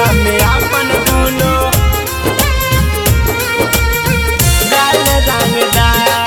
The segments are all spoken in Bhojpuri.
होलिया में आपन दूनो गाल रंगदार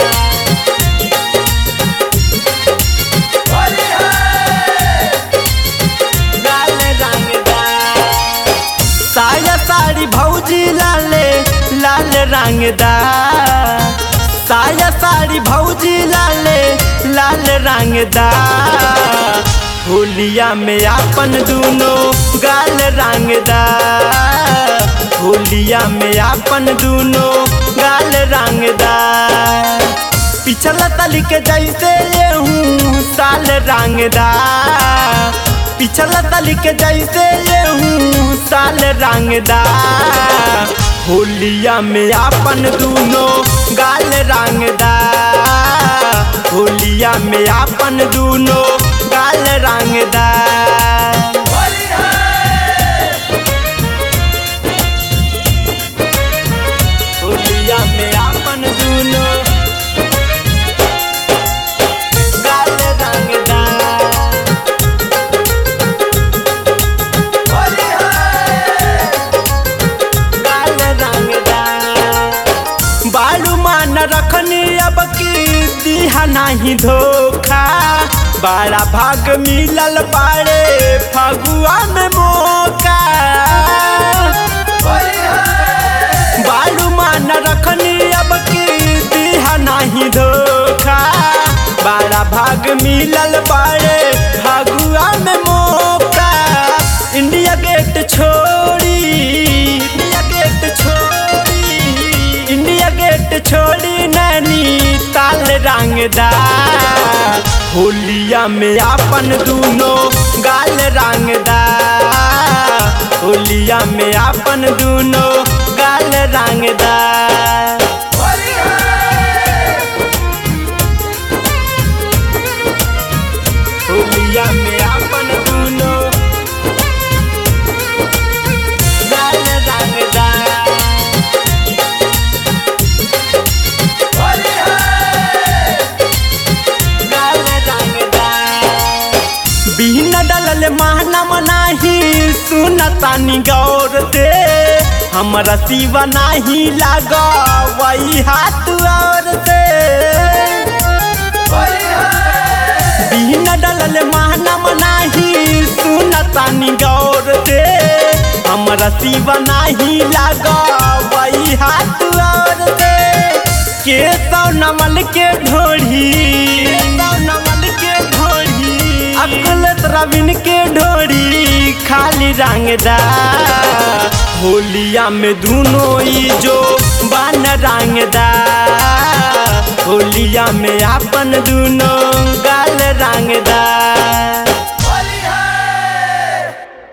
गाल रंगदार साया साड़ी भौजी लाले लाल रंगदार साया साड़ी भौजी लाले लाल रंगदार होलिया में आपन दूनो गाल रंगदार होलिया में आपन दूनो गाल रंगदार पिछला तली के जैसे ये हूँ साल रंगदार पिछला तली के जैसे ये हूँ साल रंगदार होलिया में आपन दूनो गाल रंगदार होलिया में आपन दूनो गाल रंगदार होलिया में आपन दूनो गाल रंगदार गाल रंगदार बालू मान रखनी अब की दिहा नहीं धोखा बड़ा भाग मिलल बाड़े फगुआ में मौका बालू मान रखनी अब की दिहा नहीं धोखा बड़ा भाग मिलल बाड़े फगुआ में मौका इंडिया गेट छोड़ी इंडिया गेट छोड़ी इंडिया गेट छोड़ी नैनी ताल रंगदार होलिया में आपन दूनो गाल रंगदार होलिया में आपन दूनो गाल रंगदार होलिया में आपन दूनो गाल रंगदार गाल रंगदार बिन डलल महनम नाही सुनतानी गौर से हमरा शिवा नाही लाग वही हाथ और से बिन डलल महनम नाही सुनतानी गौर से हमरा शिवा नाही लाग वही हाथ और से के सौ नमल के ढोढ़ी सौ नमल के ढोढ़ी अकुलत रविन के ढोढ़ी खाली रंगदार होलिया में दूनो ई जो बान रंगदार होलिया में आपन दूनो गाल रंगदार